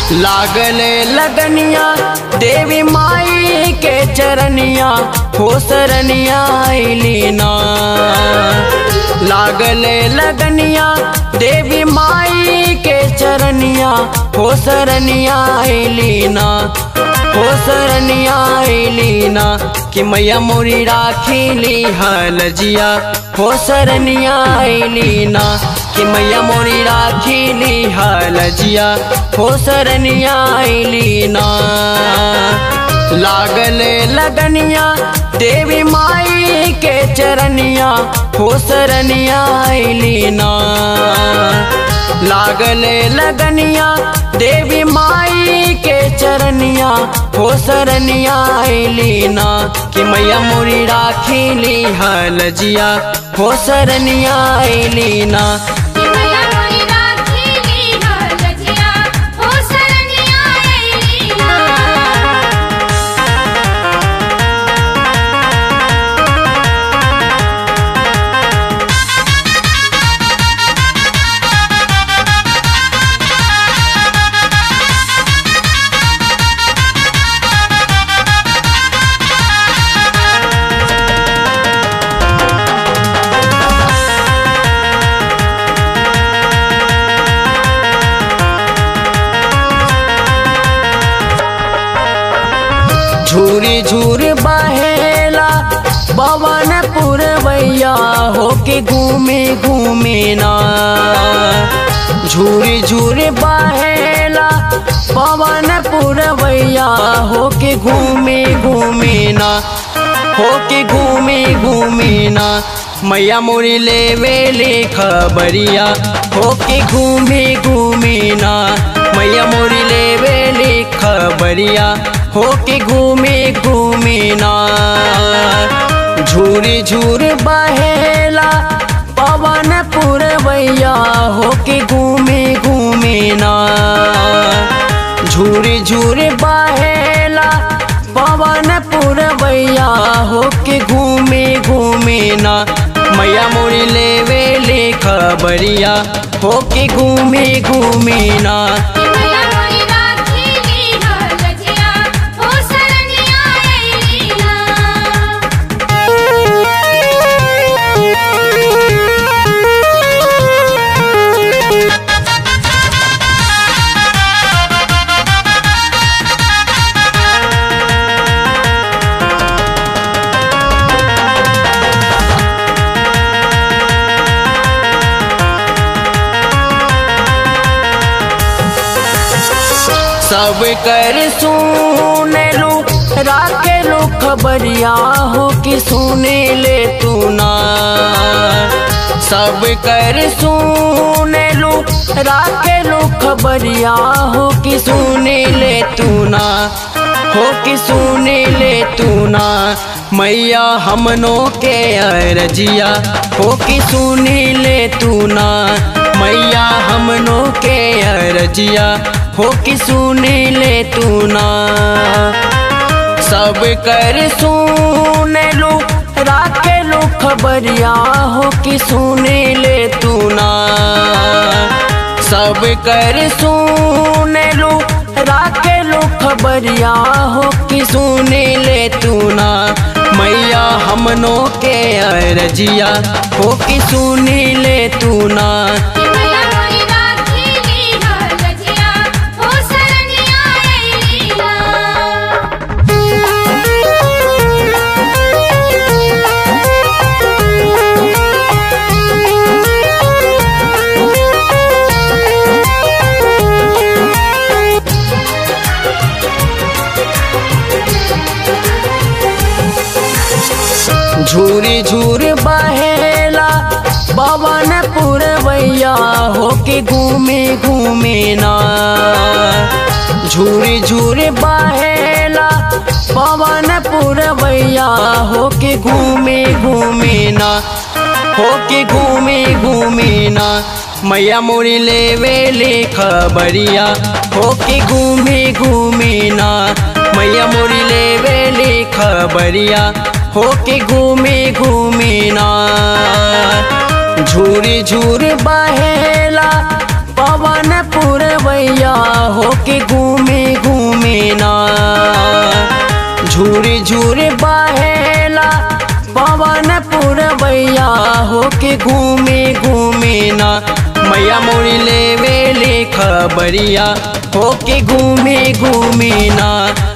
लागले लगनिया देवी माई के चरनिया हो सरनिया लीना लागले लगनिया देवी माई के चरनिया हो सरनिया लीना हो सरनिया लीना कि मैया मोरी राखीली हलजिया हो सरनिया लीना कि मैया मोरी राखीली हलजिया हो सरनिया लीना लागले लगनिया देवी माई के चरनिया हो सरनिया लीना लागले लगनिया देवी माई के चरनिया हो सरनिया लीना कि मैया मोरी राखीली हलजिया हो सरनिया लीना कि मैया मोरी राखीली हलजिया हो सरनिया लीना झूरी झूर बहेला पवन पुरवैया हो के घूमे घूमे ना झूरी झूर बहेला पवन पुरवैया हो के घूमे घूमे ना हो के घूमे घूमे ना मैया मोरी ले वेले खबरिया हो के घूमे घूमे ना मैया मोरी ले वेले खबरिया हो के घूमे घूमे ना झूरी झूर बहेला पवन पुरवैया हो के घूमे घूमे ना झूरी झूर बहेला पवन पुरवैया हो के घूमे घूमे ना मैया मोरी ले वेले खबरिया हो के घूमे घूमे ना कि मैया मोरी राखीली हलजिया हो सरनिया लीना सब कर सुने लू राके लो खबरिया हो कि सुने ले तू ना सब कर सुने लू राके लो खबरिया हो कि सुने ले तू ना हो कि सुने ले तू ना मैया हमनों के अरजिया हो कि सुने ले तू ना मैया हमनों के अरजिया हो कि सुने ले तू ना सब कर सुने लो राके लो खबरिया हो कि सुने ले तू ना सब कर सुने लो राके लो खबरिया हो कि सुने ले तू ना मैया हमनों के अरजिया हो कि सुने ले तू ना कि मैया मोरी राखीली हलजिया हो सरनिया लीना झूरी झूर बहेला पवन पुरवैया हो के घूमे घूमे ना झूरी झूर बहेला पवन पुरवैया हो के घूमे घूमे ना हो के घूमे घूमे ना मैया मोरी ले वेले खबरिया हो के घूमे घूमे ना मैया मोरी ले वेले खबरिया हो के घूमे घूमे ना झूरी झूर बहेला पवन पुरवैया होके घूमे घूमे ना झूरे झूरे बहेला पवन पुरवैया होके घूमे घूमे ना मैया मोरी लेवे ले खबरिया होके घूमे घूमे ना